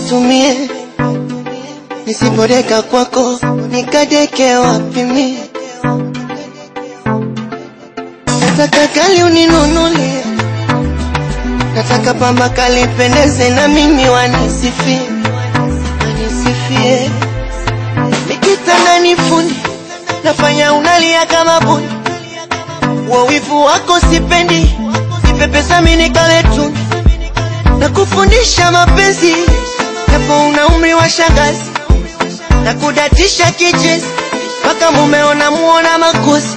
nkatumie, nisipodeka kwako nikadeke wapi mie? Nataka kali uninunulie, nataka pamba kali pendeze na mimi wanisifie, wanisifie nikitanda nifundi, nafanya unalia kama buni, wawivu wako sipendi, nipe pesa mimi nikale tu na kufundisha mapenzi, japo una umri wa shangazi, na kudatisha kichezi mpaka mumeo namuona makosi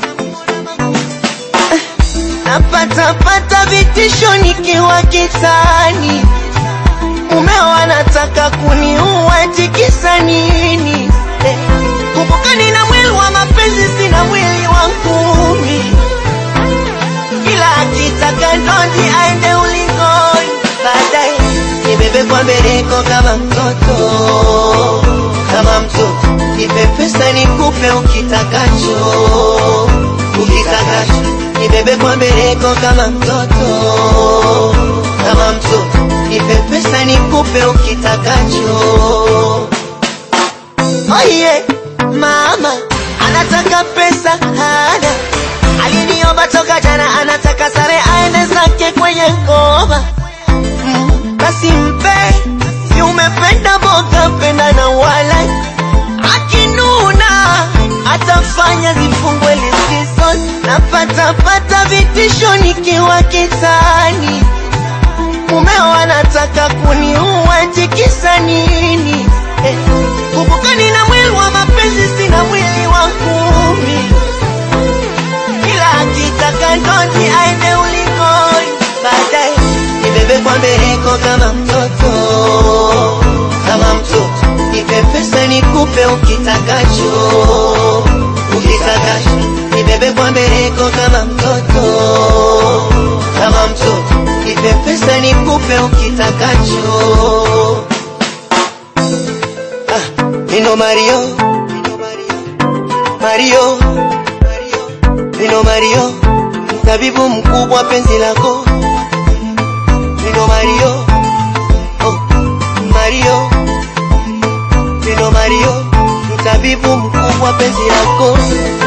napatapata vitisho nikiwa kitani, mumeo anataka kuniua, tikisa nini? Eh, kumbuka nina mwili wa mapenzi, sina mwili wa ngumi, ila akitaka ndondi aende ulingoni, baadaye nibebe kwa mbeleko kama mtoto, kama mtoto, nipe pesa nikupe ukitakacho, ukitakacho nibebe kwa mbeleko kama mtoto, kama mtoto, nipe pesa nikupe ukitakacho. Oye, mama anataka pesa hana, aliniomba toka jana, anataka sare aende zake kwenye ngoma. Mm, basi mpe, si umependa boga, penda na wala akinuna atafanya zifungwe likizo, napatapata vitisho nikiwa kitani, mumeo anataka kuniua, tikisa nini? Eh, kumbuka nina mwili wa mapenzi, sina mwili wa ngumi, ila akitaka ndondi aende ulingoni, baadaye nibebe kwa mbeleko kama mtoto, kama mtoto, nipe pesa nikupe ukitakacho, ukitakacho, nibebe kwa mbeleko kama mtoto, kama mtoto, nipe pesa nikupe ukitakacho. Ah, Nino Mario, Mario, Nino Mario, mtabibu mkubwa penzi lako. Nino Mario, oh, Mario, Nino Mario, mtabibu mkubwa penzi lako.